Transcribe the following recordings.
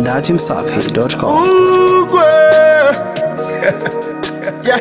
datimsafi.com. Ugwe. yeah.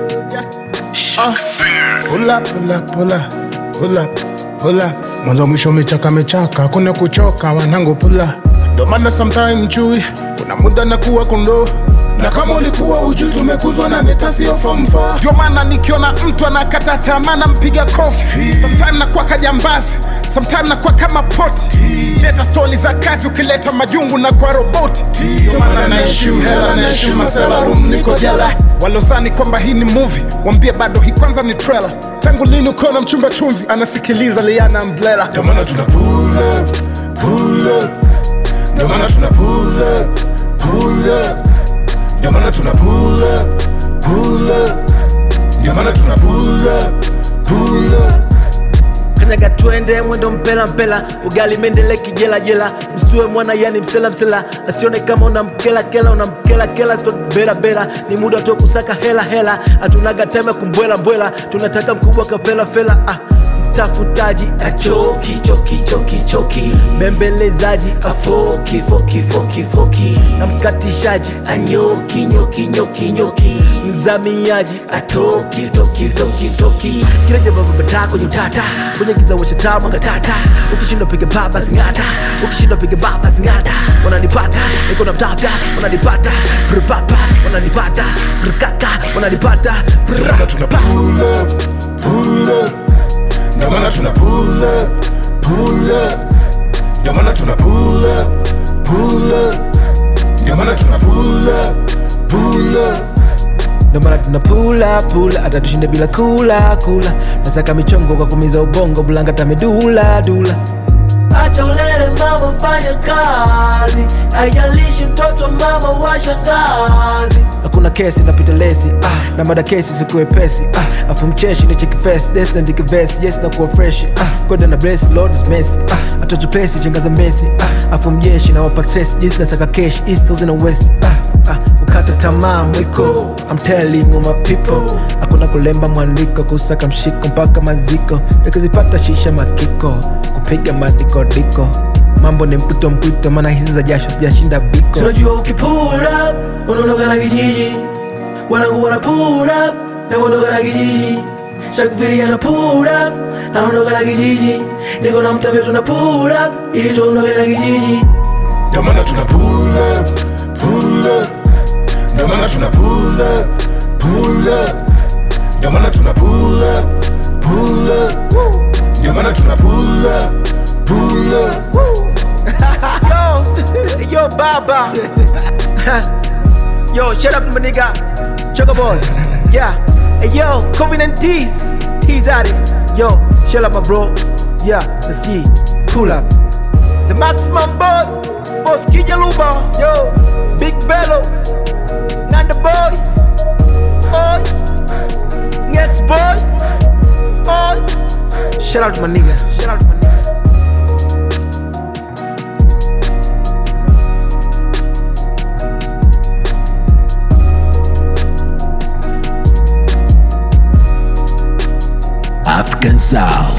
Uh, pull up, pull up, pull up, pull up, pull up. Mwanzo mwisho mechaka mechaka, kuna kuchoka wanangu pula. Ndo maana sometime chui, kuna muda na kuwa kundo na kama ulikuwa ujui tumekuzwa na meta sio form 4 ndio maana nikiona mtu anakata tamaa nampiga kofi sometime nakuwa kajambazi sometime nakuwa kama poti leta stori za kazi ukileta majungu na kwa roboti ndio maana naheshimu hela naheshimu masela room niko jela walosani kwamba hii ni movie wambie bado hii kwanza ni trailer tangu lini ukiwa na mchumba chumvi anasikiliza liana mblela ndio maana tuna pull up, pull up. ndio maana tuna pull up, pull up. Ndio maana tuna pull up, pull up. Ndio maana tuna pull up, pull up. kanyaga twende mwendo mpela mpela ugali mendele kijela jela msue mwana yani msela msela asione kama una mkela kela una mkela kela sio bera bera ni muda tu kusaka hela hela hatunaga time ya kumbwela mbwela tunataka mkubwa kafela fela ah mtafutaji achoki choki choki choki bembelezaji afoki foki foki foki na mkatishaji anyoki nyoki nyoki nyoki mzamiaji atoki toki toki toki kila jambo babata kwenye utata kwenye giza washataa mwanga tata ukishinda piga baba zingata ukishinda piga baba zingata wananipata niko na mtafya wananipata prpapa wananipata sprkaka wananipata Ndio maana tuna pull up, pull up. Ndio maana tuna pull up, pull up. Ndio maana tuna pull up, pull up. Ndio maana tuna pull up, pull up. ndo maana tuna pula pula hata tushinde bila kula kula nasaka michongo kwa kumiza ubongo bulanga tamedula dula acha ulele mama fanya kazi haijalishi mtoto mama wa shangazi hakuna kesi napita lesi ah, na mada kesi sikuepesi ah, afu mcheshi nichekifesi desnandikivesi yes nakuwa freshi ah, kwenda na blesi lord is messy ah, atochepesi chenga za mesi ah, afu mjeshi na wapa stress jinsi nasaka kesh east na west ah, ah, kukata tamaa mwiko I'm telling you my people hakuna kulemba mwandiko kusaka mshiko mpaka maziko yakizipata shisha makiko kupiga madikodiko mambo ni mpwito mpwito maana hizi za jasho sijashinda biko tunajua ukipura unaondoka na kijiji wanangu wana pura na uondoka na kijiji shakufiria na pura anaondoka na kijiji niko na mtavyo tuna pura ili tuondoke na kijiji Ndio maana tuna pull up, pull up. Ndio maana tuna pull up, pull up. Ndio maana tuna pull up, pull up. Ndio maana tuna pull up, pull up. yo, yo, Baba. yo, shut up, my nigga. Choco boy. Yeah. Hey, yo, Covenant Tees. Tees at it. Yo, shut up, my bro. Yeah, let's see. Pull up. The maximum boy. Boss Kijaluba. Yo, Big Bello. Nanda boy. Boy. Next boy. Boy. Shout out to my nigga. Shout out to my nigga. African Sound.